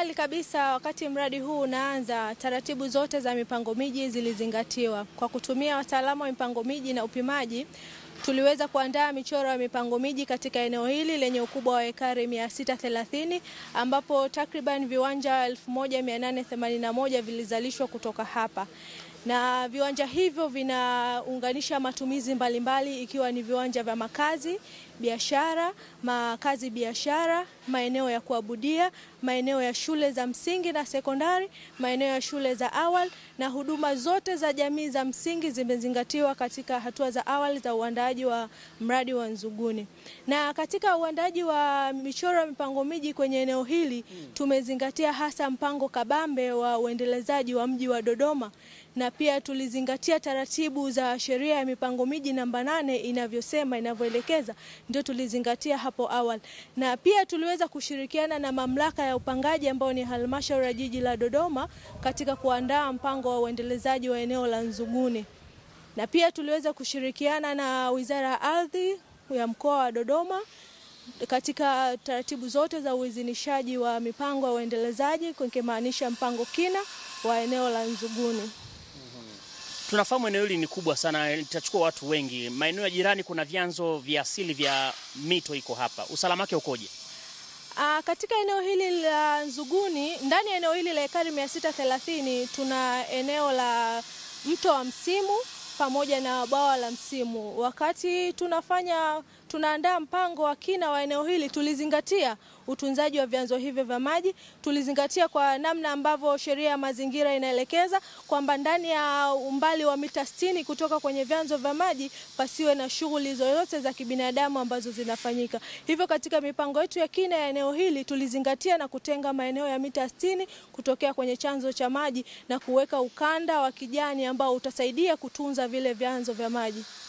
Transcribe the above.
awali kabisa, wakati mradi huu unaanza, taratibu zote za mipango miji zilizingatiwa. Kwa kutumia wataalamu wa mipango miji na upimaji, tuliweza kuandaa michoro ya mipango miji katika eneo hili lenye ukubwa wa ekari 630 ambapo takriban viwanja 1881 vilizalishwa kutoka hapa na viwanja hivyo vinaunganisha matumizi mbalimbali mbali, ikiwa ni viwanja vya makazi, biashara, makazi biashara, maeneo ya kuabudia, maeneo ya shule za msingi na sekondari, maeneo ya shule za awali na huduma zote za jamii za msingi zimezingatiwa katika hatua za awali za uandaaji wa mradi wa Nzuguni. Na katika uandaaji wa michoro ya mipango miji kwenye eneo hili tumezingatia hasa mpango kabambe wa uendelezaji wa mji wa Dodoma na pia tulizingatia taratibu za sheria ya mipango miji namba nane inavyosema inavyoelekeza, ndio tulizingatia hapo awali, na pia tuliweza kushirikiana na mamlaka ya upangaji ambao ni halmashauri ya jiji la Dodoma katika kuandaa mpango wa uendelezaji wa eneo la Nzuguni, na pia tuliweza kushirikiana na Wizara ya Ardhi ya mkoa wa Dodoma katika taratibu zote za uidhinishaji wa mipango ya uendelezaji, ikimaanisha mpango kina wa eneo la Nzuguni. Tunafahamu eneo hili ni kubwa sana, litachukua watu wengi. Maeneo ya jirani kuna vyanzo vya asili vya mito iko hapa, usalama wake ukoje? Aa, katika eneo hili la Nzuguni, ndani ya eneo hili la ekari 630 tuna eneo la mto wa Msimu pamoja na bwawa la Msimu. Wakati tunafanya tunaandaa mpango wa kina wa eneo hili, tulizingatia utunzaji wa vyanzo hivyo vya maji. Tulizingatia kwa namna ambavyo sheria ya mazingira inaelekeza kwamba ndani ya umbali wa mita 60 kutoka kwenye vyanzo vya maji pasiwe na shughuli zozote za kibinadamu ambazo zinafanyika. Hivyo katika mipango yetu ya kina ya eneo hili tulizingatia na kutenga maeneo ya mita 60 kutokea kwenye chanzo cha maji na kuweka ukanda wa kijani ambao utasaidia kutunza vile vyanzo vya maji.